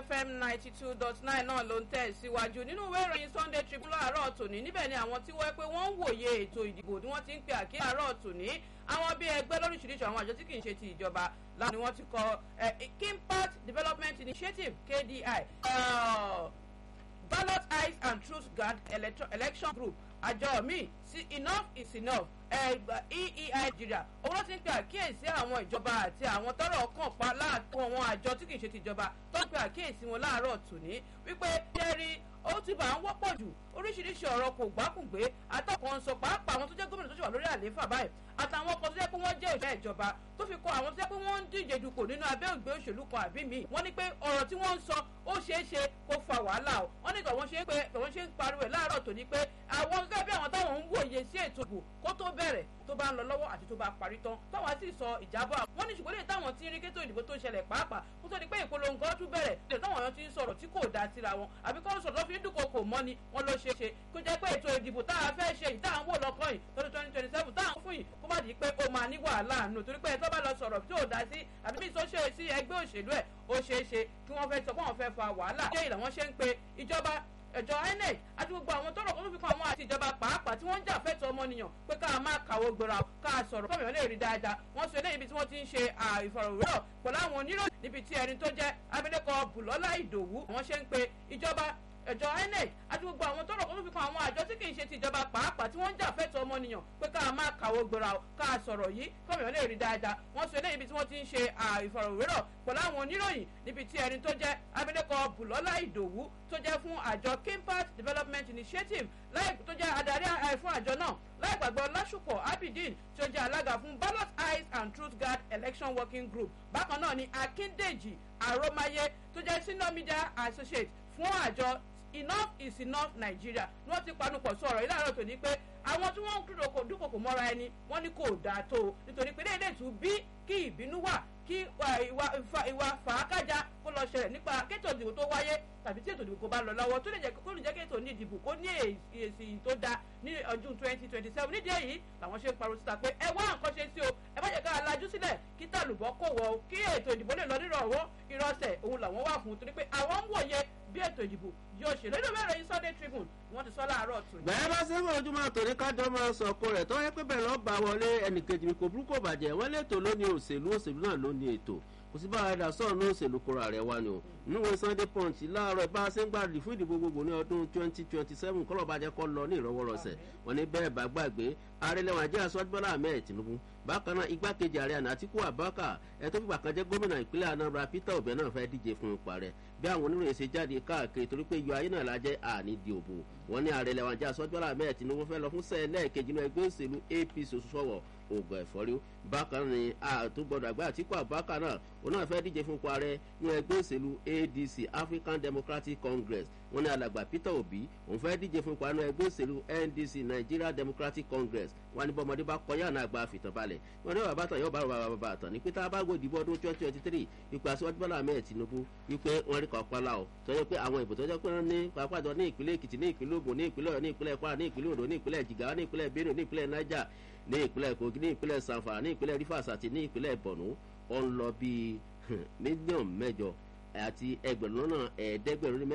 fm ninety two dot nine náà ló ń tẹ̀ síwájú nínú ìwé ìròyìn sunday tribune láàárọ̀ tòní níbẹ̀ ni àwọn tí wọ́n pé wọ́n ń wòye ètò ìdìbò tí wọ́n ti ń pe àkíyèsí àárọ̀ tòní àwọn bíi ẹgbẹ́ lóríṣiríṣi àwọn àjọ tí kì í ṣe ti ìjọba láwọn ni wọ́n ti kọ kimpact development initiative kdi uh, ballot eyes and truth guard election group àjọ míì sí enough is enough eei nigeria owó ló ti ń pe àkíyèsí àwọn ìjọba àti àwọn tọrọ kàn pa láàkó àwọn àjọ tí kì í ṣe tìjọba tó ń pe àkíyèsí wọn láàárọ̀ tòní wípé jẹ́rí ó ti bá ń wọ́pọ̀ jù oríṣiríṣi ọ̀rọ̀ kò gbákùngbé atọ́kùn sọ pàápàá àwọn tó jẹ́ gómìnà tó ṣe wà lórí àlééfà báyìí àtàwọn ọkọ̀ tó jẹ́ pé wọ́n jẹ́ òṣìṣẹ́ ìjọba tó fi kọ àwọn tó jẹ́ pé wọ́n ń díje dupò nínú abẹ́ ògbé òṣèlú kan àbí mi wọ́n ní pé ọ̀rọ̀ tí wọ́n ń sọ ó ṣeé ṣe kó fa wàhálà o wọ́n ní tọ̀wọ́n ṣe ń pé tọ̀wọ́n ṣe ń pariwo ẹ̀ láàárọ̀ tòní pé àwọn gẹ́gẹ́ bí àwọn táwọn ń wòye sí ètò ìbò kó tó bẹ̀rẹ̀ tó bá ń lọ lọ́wọ́ àti tó bá parí tán táwọn sì sọ ìjábọ̀ wọ́n ní ṣùgbọ́n lè táwọn tí ń rí kétò ìdìbò tó ṣẹlẹ̀ pàápàá kó tó di pé ìpolongo tún bẹ̀rẹ̀ lè táwọn èèyàn ti ń sọ̀rọ̀ tí kò dá síra wọn àbí kọ́ sọ̀rọ̀ tó fi ń dúnkokò mọ́ ni wọ́n ló ṣeé ṣe kó jẹ́ pé ètò ìdìbò tá a fẹ́ ṣe yìí tá à ń wò lọ́kàn yìí tọdún twenty twenty seven tá à ń fún yìí kó má di pé ó máa ní wàhálà àánú torí pé ẹ tó bá lọ sọ̀rọ̀ tí ò dá sí àbí bí tó ṣe sí ẹgbẹ́ òṣèlú ẹ̀ ó ṣeé ṣe kí wọ́n fẹ́ sọ pé wọ́n fẹ́ fa wàhálà ṣé ìlànà ṣe ń pe ìjọba ẹjọ inec àti gbogbo àwọn tọrọ kan tó fi kan àwọn àti ìjọba pàápàá tí wọn ń jà fẹtọ ọmọnìyàn pé ká máa kàwé gbéra ká sọrọ kọmíọ lè rí dáadáa wọn sọ eléyìí ibi tí wọn ti ń ṣe ìfọrọwérọ pẹlú àwọn oníròyìn níbi tí ẹni tó jẹ abilékọ bùlọlá ìdòwú wọn ṣe ń pe ìjọba ẹjọ inec àti gbogbo àwọn tọrọ kan tó fi kan àwọn àjọ tí kì í ṣe ti ìjọba pàápàá tí wọn ń jà fẹtọ ọmọnìyàn pé ká máa kàwé gbéra ká sọrọ yìí kọmíọ lè rí dáadáa wọn sọ eléyìí ibi tí wọn ti ń ṣe ìfọrọwérọ pẹlú àwọn oníròyìn níbi tí ẹni tó jẹ abilékọ bùlọlá ìdòwú tó jẹ́ fún àjọ kimpact development initiative láì tó jẹ́ adarí fún àjọ náà láì gbàgbọ́ lásùpọ̀ abidin tó jẹ́ alága fún ballot eyes and truth guard election working group bákan náà ni akíndèjì àròmáyé tó jẹ́ senior media associate fún àjọ enough is enough nigeria ni wọ́n ti panupọ̀ sọ ọ̀rọ̀ yìí láàárọ̀ tòní pé àwọn tí wọ́n ń dúnkokò mọ́ra ẹni wọ́n ní kò dáa tó o nítorí pé léèdè tún bí kí ìbínú wà kí ìwà fàákàjà kó lọ ṣẹlẹ̀ nípa kéètò ìdìbò tó wáyé tàbí tí ètò ìdìbò kò bá lọ lọ́wọ́ tó lè jẹ́ kó lè jẹ́ kéètò ní ìdìbò kó ní èsì tó da ní ọdún twenty twenty seven nídìí èyí làwọn ṣe ń pariwo síta pé ẹ wá nǹkan ṣe sí o ẹ má jẹ́ ká lajú sílẹ̀ kí tàlùbọ́ kò wọ̀ o kí ètò ìdìbò lè lọ nírọ̀wọ́ ìrọsẹ̀ òun làwọn wà fún torí pé àwọn ń wòye bí ètò ìdìbò yóò ṣe lórí mẹ́rin yìí sunday tribune wọ́n ti sọ láàárọ̀ tù. bẹ́ẹ̀ bá sẹ́fọ̀ ojúmọ́ àtòrí kájọ máa sọ ọkọ rẹ̀ tó yẹ pé bẹ́ẹ̀ lọ́ọ́ bá wọlé ẹnìkejì mi kò burúkú bàjẹ́ wọ́n lè tò lónìí òṣèlú òṣèlú náà lónìí ètò kò sí bá ẹ̀dá sọ̀rọ̀ ní òṣèlú kóra rẹ̀ wá ni o níwèé sunday punch láàárọ̀ bá a ṣe ń gbàdúrà fún ìdìbò gbogbo ní ọdún twenty twenty seven kọ́lọ̀ bá jẹ́ kọ́ lọ ní ìrọwọ́rọsẹ̀ wọn ní bẹ́ẹ̀ bá gbàgbé arẹlẹ́wọ̀n ajé aṣọ́júbọ́lá ahmed tinubu bákan náà igbákejì ààrẹ àná àtìkú abaka ẹ tó fìgbà kan jẹ́ gómìnà ìpínlẹ̀ anambra peter obi náà fẹ́ díje fún ipa rẹ̀ bí àwọn oníròyìn ṣe jáde káàkiri torí pé iyọ̀ ayé náà la jẹ́ àní di òbò wọn ní arẹlẹ́wọ̀n ajé aṣọ́júbọ́lá ahmed tinubu fẹ́ lọ fún sẹ́ẹ̀lẹ́ẹ̀kejì náà ẹgbẹ́ òṣèlú apc òṣùṣọ́wọ̀ oògùn ẹ̀fọ́rí bákan ní àtúgbọ̀dọ̀ àgbà àtìkú abaka náà òun náà fẹ́ díje fún ipa rẹ̀ ní ẹgbẹ́ òṣèlú adc african democratic congress wọn ní alàgbà peter obi òun fẹ́ díje fún ipa náà ẹgbẹ́ òṣèlú ndc nigeria democratic congress wọn ní bọ́mọdé bá kọjá náà gba àfìtàn balẹ̀ wọn ní bàbá tán yóò bá bàbá bàbá tán ní pété abágbó ìdìbò ọdún twenty twenty three ipò aṣíwájú bọ́lá ahmed tinubu wípé wọ́n rí kọ́ pálá o tọ́jú pé àwọn ìbò tọ́jú pé wọ́n ní pàápàá ní ìpínlẹ̀ èkìtì ní ìpínlẹ̀ ogun ní ìpínlẹ̀ ọ̀yọ́ ní ìpínlẹ̀ kwara ní ìpínlẹ̀ ondo ní ìpínlẹ̀ jigawa ní ìpínlẹ̀ benue ní ìpínlẹ̀ niger ní ìpínlẹ̀ kogi ní ìpínlẹ̀ sanfara ní ìpínlẹ̀ rivers àti ní ìpínlẹ̀ borno ó ń lọ bíi mílíọ̀nù mẹ́jọ àti ẹgbẹ̀rún lọ́nà ẹ̀ẹ́dẹ́gbẹ̀rún